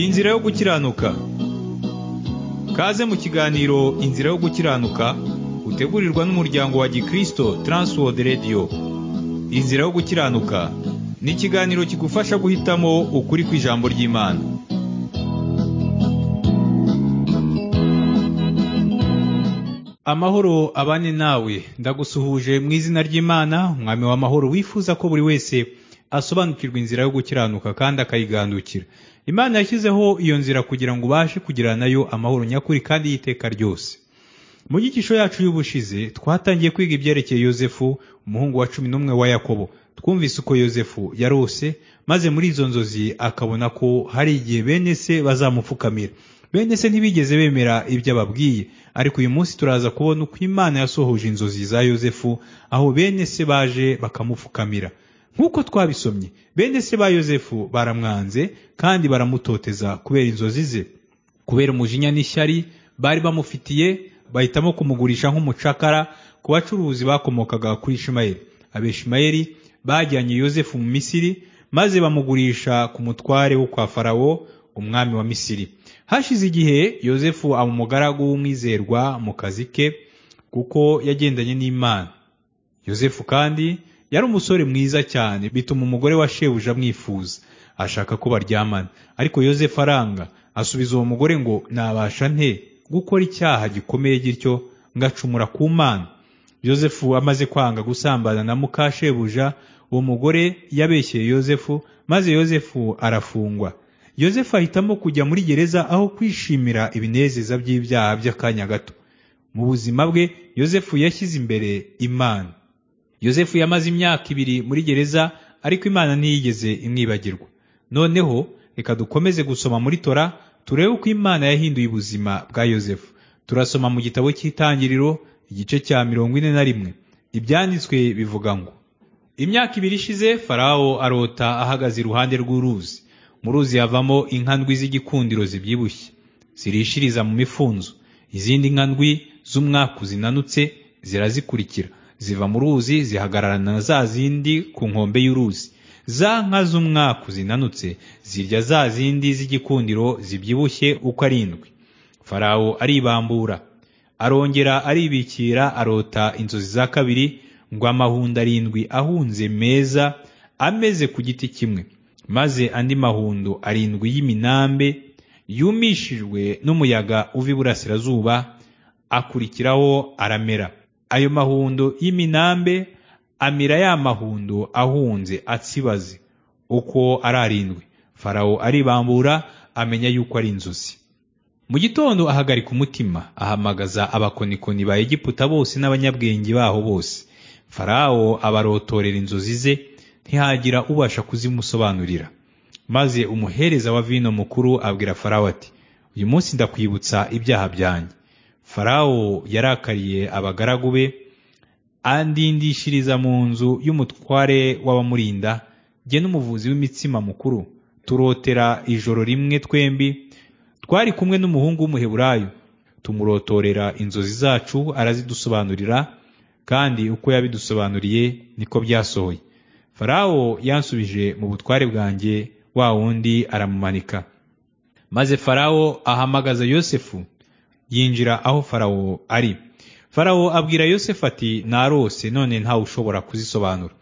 Inzira yo gukiranuka Kaze mu kiganiro Inzira yo gukiranuka utegurirwa n'umuryango wa Gikristo Transworld Radio Inzira yo gukiranuka ni ikiganiro kigufasha guhitamo ukuri kw'ijambo ry'Imana Amahoro abane nawe ndagusuhuje mu izina ry'Imana mwami w'amahoro wifuza ko buri wese asobanukirwa inzira yo gukiranuka kandi akayigandukira imana yashyizeho iyo nzira kugira ngo ubashe kugira nayo amahoro nyakuri kandi y'iteka ryose mu gicisho yacu y'ubushize twatangiye kwiga ibyerekeye yosefu umuhungu wa cumi n'umwe wa yakobo twumvise uko yosefu yarose maze muri izo nzozi akabona ko hari igihe bene se bazamupfukamira bene se ntibigeze bemera ibyo ababwiye ariko uyu munsi turaza kubona uko imana yasohoje inzozi za yosefu aho bene se baje bakamupfukamira nk'uko twabisomye bene se ba yosefu baramwanze kandi baramutoteza kubera inzozi ze kubera umujinya n'ishyari bari bamufitiye bahitamo kumugurisha nk'umucakara ku bacuruzi bakomokaga kuri ishimayeli abeshimayeli bajyanye yosefu mu misiri maze bamugurisha ku mutware wo kwa farawo umwami wa misiri hashize igihe yosefu aba umugaragu w'umwizerwa mu kazi ke kuko yagendanye n'imana yosefu kandi yari umusore mwiza cyane bituma umugore wa shebuja amwifuza ashaka ko baryamana ariko yosefu aranga asubiza uwo mugore ngo nabasha nte gukora icyaha gikomeye gityo ngacumura ku mana yosefu amaze kwanga gusambana na muka shebuja uwo mugore yabeshyeye yosefu maze yosefu arafungwa yosefu ahitamo kujya muri gereza aho kwishimira ibinezeza by'ibyaha by'akanya gato mu buzima bwe yosefu yashyize imbere imana yosefu yamaze imyaka ibiri muri gereza ariko imana ntiyigeze imwibagirwa noneho reka dukomeze gusoma muri tora turebe uko imana yahinduye ubuzima bwa yosefu turasoma mu gitabo cy'itangiriro igice cya mirongo ine na rimwe ibyanditswe bivuga ngo imyaka ibiri ishize farawo arota ahagaze iruhande rw'uruzi mu ruzi havamo inka ndwi z'igikundiro zibyibushye zirishiriza mu mifunzo izindi nka ndwi z'umwaku zinanutse zirazikurikira ziva mu ruzi zihagararana na za zindi ku nkombe y'uruzi za nka z'umwaku zinanutse zirya za zindi z'igikundiro zibyibushye uko ari indwi farawo aribambura arongera aribikira arota inzozi za kabiri ngo amahundo arindwi ahunze meza ameze ku giti kimwe maze andi mahundo arindwi y'iminambe yumishijwe n'umuyaga uva iburasirazuba akurikiraho aramera ayo mahundo y'iminambe amira ya mahundo ahunze atsibaze uko ari arindwi farawo aribambura amenya yuko ari inzozi mu gitondo ahagarika umutima ahamagaza abakonikoni ba egiputa bose n'abanyabwenge baho bose farawo abarotorera inzozi ze ntihagira ubasha kuzimusobanurira maze umuhereza wa vino mukuru abwira farawo ati uyu munsi ndakwibutsa ibyaha byanjye farawo yarakariye abagaragu be andindishiriza mu nzu y'umutware w'abamurinda jye n'umuvuzi w'imitsima mukuru turotera ijoro rimwe twembi twari kumwe n'umuhungu w'umuheburayo tumurotorera inzozi zacu arazidusobanurira kandi uko yabidusobanuriye niko byasohoye farawo yansubije mu butware bwanjye wa wundi aramumanika maze farawo ahamagaza yosefu yinjira aho farawo ari farawo abwira yosefu ati narose none ntawe ushobora kuzisobanura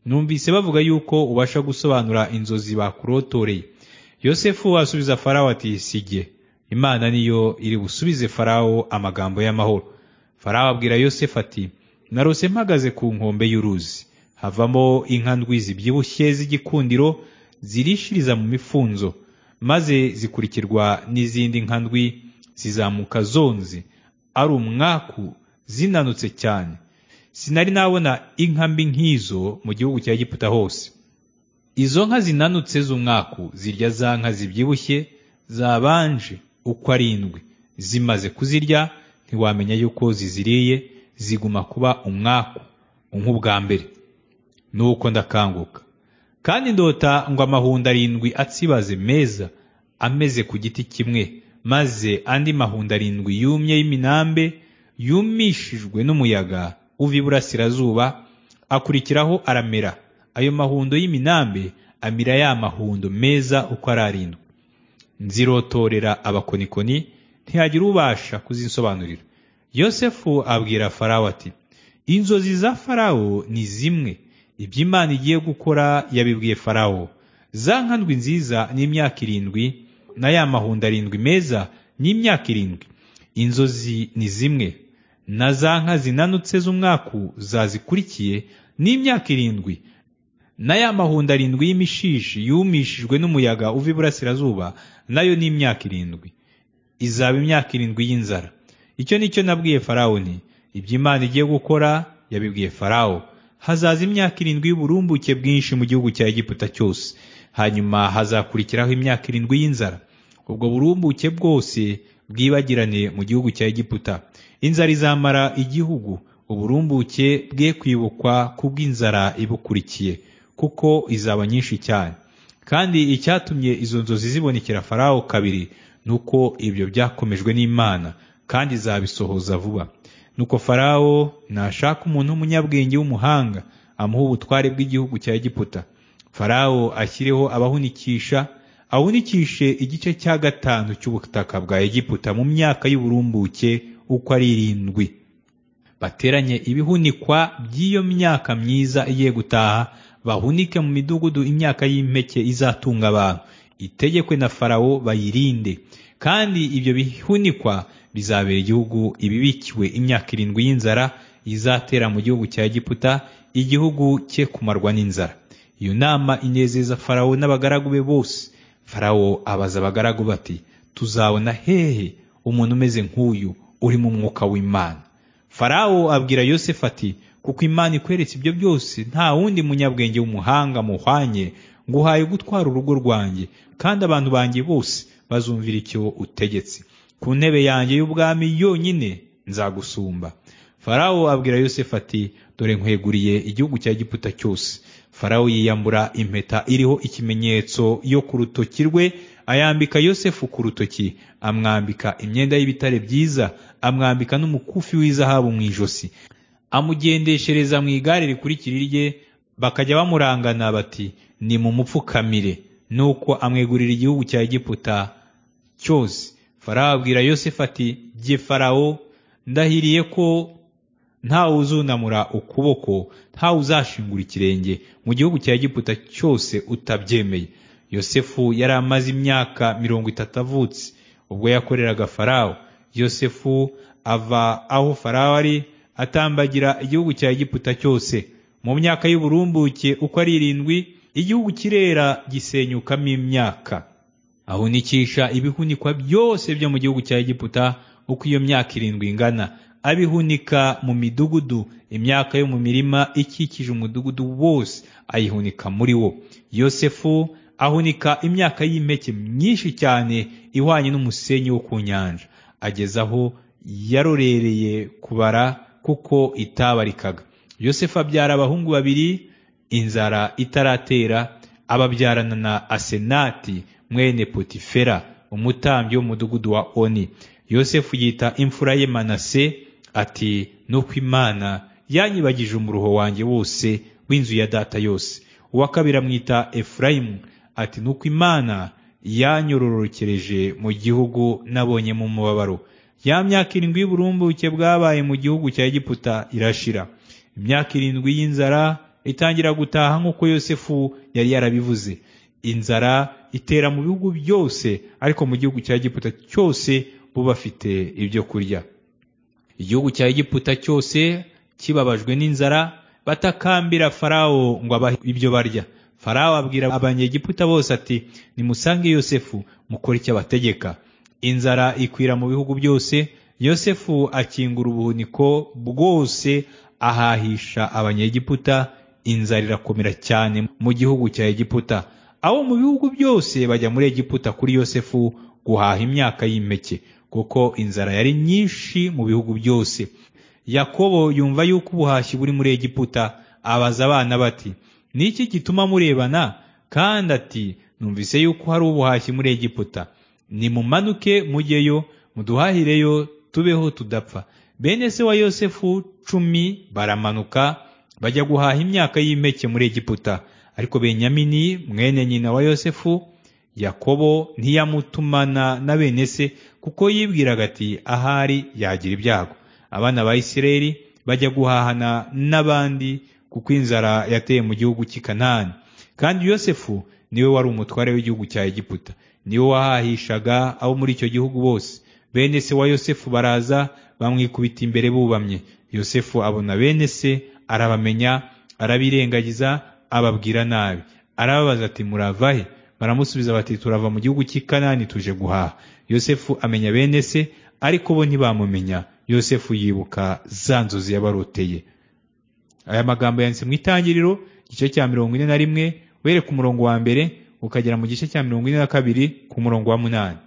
numvise bavuga yuko ubasha gusobanura inzozi bakurotoreye yosefu asubiza farawo ati sijye imana niyo iri busubize farawo amagambo y'amahoro farawo abwira yosefu ati narose mpagaze ku nkombe y'uruzi havamo inka ndwi zibyibushye z'igikundiro zirishiriza mu mifunzo maze zikurikirwa n'izindi nka ndwi zizamuka zonze ari umwaku zinanutse cyane sinari nabona inka mbi nk'izo mu gihugu cya Egiputa hose izo nka zinanutse z'umwaku zirya za nka zibyibushye zabanje uko ari indwi zimaze kuzirya ntiwamenya yuko ziziriye ziguma kuba umwaku nk'ubwa mbere nuko ndakanguka kandi ndota ngo amahundo arindwi atsibaze meza ameze ku giti kimwe maze andi mahundo arindwi yumye y'iminambe yumishijwe n'umuyaga uva iburasirazuba akurikiraho aramera ayo mahundo y'iminambe amira ya mahundo meza uko ari arindwi nzirotorera abakonikoni ntihagira ubasha kuzisobanurira yosefu abwira farawo ati inzozi za farawo ni zimwe ibyo imana igiye gukora yabibwiye farawo za nkandwi nziza n'imyaka irindwi na ya mahundo arindwi meza n'imyaka irindwi inzozi ni zimwe na za nka zinanutse z'umwaku zazikurikiye n'imyaka irindwi na ya mahundo arindwi y'imishishi yumishijwe n'umuyaga uva iburasirazuba nayo ni imyaka irindwi izaba imyaka irindwi y'inzara icyo ni cyo nabwiye farawo nti ibyo imana igiye gukora yabibwiye farawo hazaza imyaka irindwi y'uburumbuke bwinshi mu gihugu cya egiputa cyose hanyuma hazakurikiraho imyaka irindwi y'inzara ubwo burumbuke bwose bwibagirane mu gihugu cya egiputa inzara izamara igihugu uburumbuke bwe kwibukwa kubw'inzara ibukurikiye kuko izaba nyinshi cyane kandi icyatumye izo nzozi zibonekera farawo kabiri ni uko ibyo byakomejwe n'imana kandi izabisohoza vuba nuko farawo nashaka umuntu w'umunyabwenge w'umuhanga amuha ubutware bw'igihugu cya egiputa farawo ashyireho abahunikisha ahunikishe igice cya gatanu cy'ubutaka bwa egiputa mu myaka y'uburumbuke uko ari irindwi bateranye ibihunikwa by'iyo myaka myiza igiye gutaha bahunike mu midugudu imyaka y'impeke izatunga abantu itegekwe na farawo bayirinde kandi ibyo bihunikwa bizabera igihugu ibibikiwe imyaka irindwi y'inzara izatera mu gihugu cya egiputa igihugu cye kumarwa n'inzara iyo nama inezeza farawo n'abagaragu be bose farawo abaza abagaragu bati tuzabona hehe umuntu umeze nk'uyu urimo umwuka w'imana farawo abwira yosefu ati kuko imana ikweretse ibyo byose nta wundi munyabwenge w'umuhanga muhwanye ngo uhaye gutwara urugo rwanjye kandi abantu banjye bose bazumvira icyo utegetse ku ntebe yanjye y'ubwami yonyine nzagusumba farawo abwira yosefu ati dore nkweguriye igihugu cya giputa cyose farawo yiyambura impeta iriho ikimenyetso yo ku rutoki rwe ayambika yosefu ku rutoki amwambika imyenda y'ibitare byiza amwambika n'umukufi w'izahabu mu ijosi amugendeshereza mu igare rikurikira irye bakajya bamurangana bati ni mu mupfukamire nuko amwegurira igihugu cya egiputa cyose farawo abwira yosefu ati jye farawo ndahiriye ko ntawe uzunamura ukuboko ntawe uzashingura ikirenge mu gihugu cya egiputa cyose utabyemeye yosefu yari amaze imyaka mirongo itatu avutse ubwo yakoreraga farawo yosefu ava aho farawo ari atambagira igihugu cya egiputa cyose mu myaka y'uburumbuke uko ari irindwi igihugu kirera gisenyukamo imyaka ahunikisha ibihunikwa byose byo mu gihugu cya egiputa uko iyo myaka irindwi ingana abihunika mu midugudu imyaka yo mu mirima ikikije umudugudu wose ayihunika muri wo yosefu ahunika imyaka y'impeke myinshi cyane ihwanye n'umusenyi wo ku nyanja ageze aho yarorereye kubara kuko itabarikaga yosefu abyara abahungu babiri inzara itaratera ababyarana na asenati mwene potifera umutambyi w'umudugudu wa oni yosefu yita imfura ye manase ati nuko imana yanyibagije umuruho wanjye wose w'inzu ya data yose uwa kabiri amwita efurayimu ati nuko imana yanyororokereje mu gihugu nabonyemo umubabaro ya myaka irindwi y'uburumbuke bwabaye mu gihugu cya egiputa irashira imyaka irindwi y'inzara itangira gutaha nk'uko yosefu yari yarabivuze inzara itera mu bihugu byose ariko mu gihugu cya egiputa cyose bo bafite ibyo kurya igihugu cya egiputa cyose kibabajwe n'inzara batakambira farawo ngo abahe ibyo barya farawo abwira abanyegiputa bose ati nimusange yosefu mukore icyo abategeka inzara ikwira mu bihugu byose yosefu akingura ubuhuniko bwose ahahisha abanyegiputa inzara irakomera cyane mu gihugu cya egiputa abo mu bihugu byose bajya muri egiputa kuri yosefu guhaha imyaka y'impeke kuko inzara yari nyinshi mu bihugu byose yakobo yumva yuko ubuhashyi buri muri egiputa abaza abana bati ni iki gituma murebana kandi ati numvise yuko hari ubuhashyi muri egiputa nimumanuke mujyeyo muduhahireyo tubeho tudapfa bene se wa yosefu cumi baramanuka bajya guhaha imyaka y'impeke muri egiputa ariko benyamini mwene nyina wa yosefu yakobo ntiyamutumana na bene se kuko yibwiraga ati ahari yagira ibyago abana ba isirayeli bajya guhahana n'abandi kuko inzara yateye mu gihugu cy'i kanani kandi yosefu niwe wari umutware w'igihugu cya egiputa niwe wahahishaga abo muri icyo gihugu bose bene se wa yosefu baraza bamwikubita imbere bubamye yosefu abona bene se arabamenya arabirengagiza ababwira nabi arababaza ati murava he baramusubiza bati turava mu gihugu cy'i kanani tuje guhaha yosefu amenya bene se ariko bo ntibamumenya yosefu yibuka za nzozi yabaroteye aya magambo yanditse mu itangiriro igice cya mirongo ine na rimwe were ku murongo wa mbere ukagera mu gice cya mirongo ine na kabiri ku murongo wa munani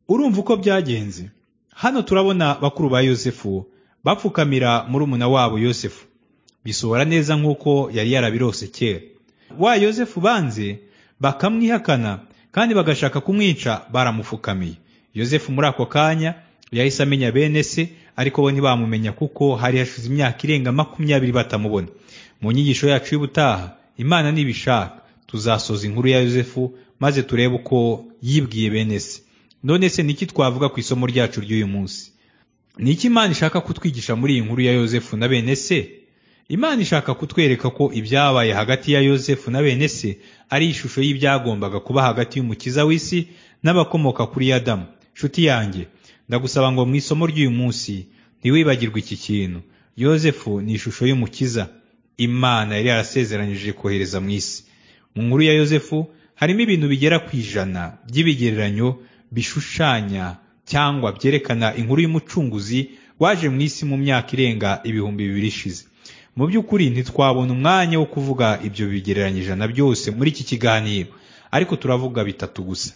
urumva uko byagenze hano turabona bakuru ba yosefu bapfukamira murumuna wabo yosefu bisohora neza nk'uko yari yarabirose kera wa yosefu banze bakamwihakana kandi bagashaka kumwica baramupfukamiye yosefu muri ako kanya yahise amenya bene se ariko bo ntibamumenya kuko hari hashize imyaka irenga makumyabiri batamubona mu nyigisho yacu y'ubutaha imana nibishaka tuzasoza inkuru ya yosefu maze turebe uko yibwiye bene se none se niki twavuga ku isomo ryacu ry'uyu munsi ni iki imana ishaka kutwigisha muri iyi nkuru ya yosefu na bene se imana ishaka kutwereka ko ibyabaye hagati ya yosefu na bene se ari ishusho y'ibyagombaga kuba hagati y'umukiza w'isi n'abakomoka kuri adamu nshuti yanjye ndagusaba ngo mu isomo ry'uyu munsi ntiwibagirwe iki kintu yosefu ni ishusho y'umukiza imana yari yarasezeranyije kohereza mu isi mu nkuru ya yosefu harimo ibintu bigera ku ijana by'ibigereranyo bishushanya cyangwa byerekana inkuru y'umucunguzi waje mu isi mu myaka irenga ibihumbi bibiri ishize mu by'ukuri ntitwabona umwanya wo kuvuga ibyo bigereranyije na byose muri iki kiganiro ariko turavuga bitatu gusa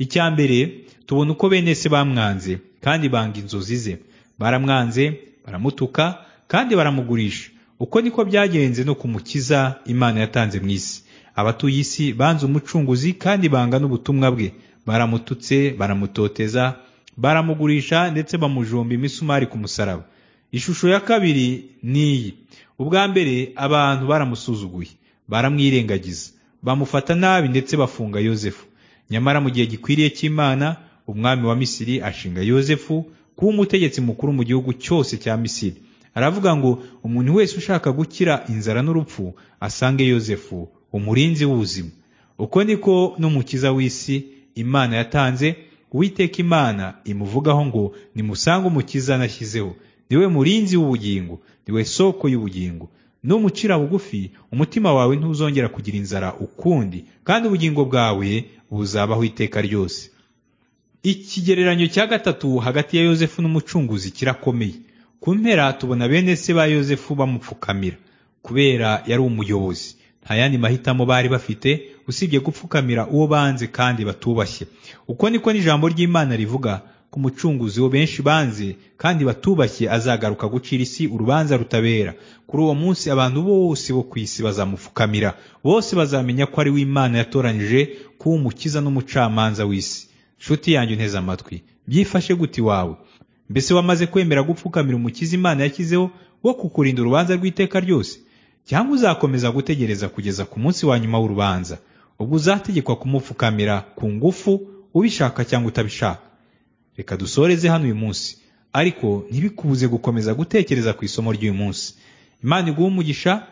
icya mbere tubona uko bene se bamwanze kandi banga inzozi ze baramwanze baramutuka kandi baramugurisha uko niko byagenze no ku mukiza imana yatanze mu isi abatuye isi banze umucunguzi kandi banga n'ubutumwa bwe baramututse baramutoteza baramugurisha ndetse bamujomba imisumari ku musaraba ishusho ya kabiri ni iyi ubwa mbere abantu baramusuzuguye baramwirengagiza bamufata nabi ndetse bafunga yosefu nyamara mu gihe gikwiriye cy'imana umwami wa misiri ashinga yosefu kuba umutegetsi mukuru mu gihugu cyose cya misiri aravuga ngo umuntu wese ushaka gukira inzara n'urupfu asange yosefu umurinzi w'ubuzima uko niko n'umukiza w'isi imana yatanze uwiteka imana imuvugaho ngo nimusange umukiza nashyizeho niwe murinzi w'ubugingo niwe soko y'ubugingo n'umucira bugufi umutima wawe ntuzongera kugira inzara ukundi kandi ubugingo bwawe buzabaho iteka ryose ikigereranyo cya gatatu hagati ya yosefu n'umucunguzi kirakomeye ku mpera tubona bene se ba yosefu bamupfukamira kubera yari umuyobozi nta yandi mahitamo bari bafite usibye gupfukamira uwo banze kandi batubashye uko niko n'ijambo ry'imana rivuga ku mucunguzi wo benshi banze kandi batubashye azagaruka gucira isi urubanza rutabera kuri uwo munsi abantu bose bo ku isi bazamupfukamira bose bazamenya ko ari we imana yatoranyije kuba umukiza n'umucamanza w'isi nshuti yanjye unteze amatwi byifashe gute iwawe mbese wamaze kwemera gupfukamira umukiza imana yashyizeho wo kukurinda urubanza rw'iteka ryose cyangwa uzakomeza gutegereza kugeza ku munsi wa nyuma w'urubanza ubwo uzategekwa kumupfukamira ku ngufu ubishaka cyangwa utabishaka reka dusoreze hano uyu munsi ariko ntibikubuze gukomeza gutekereza ku isomo ry'uyu munsi imana iguha umugisha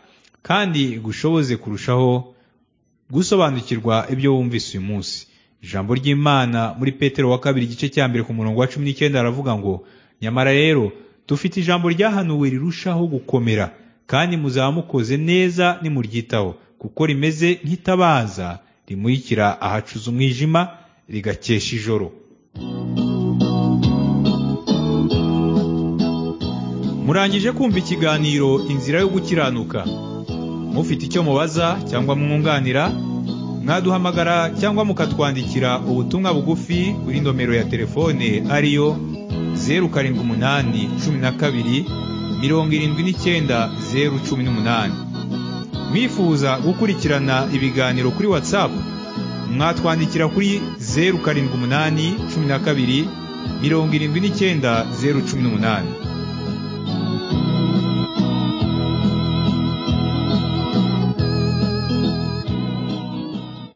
kandi igushoboze kurushaho gusobanukirwa ibyo wumvise uyu munsi ijambo ry'imana muri petero wa kabiri igice cya mbere ku murongo wa cumi n'icyenda aravuga ngo nyamara rero dufite ijambo ryahanuwe rirushaho gukomera kandi muzaba mukoze neza nimuryitaho kuko rimeze nk'itabaza rimurikira ahacuza umwijima rigakesha ijoro murangije kumva ikiganiro inzira yo gukiranuka mufite icyo mubaza cyangwa mwunganira mwaduhamagara cyangwa mukatwandikira ubutumwa bugufi kuri nomero ya telefone ariyo zeru karindwi umunani cumi na kabiri mirongo irindwi n'icyenda zeru cumi n'umunani mwifuza gukurikirana ibiganiro kuri watsapu mwatwandikira kuri zeru karindwi umunani cumi na kabiri mirongo irindwi n'icyenda zeru cumi n'umunani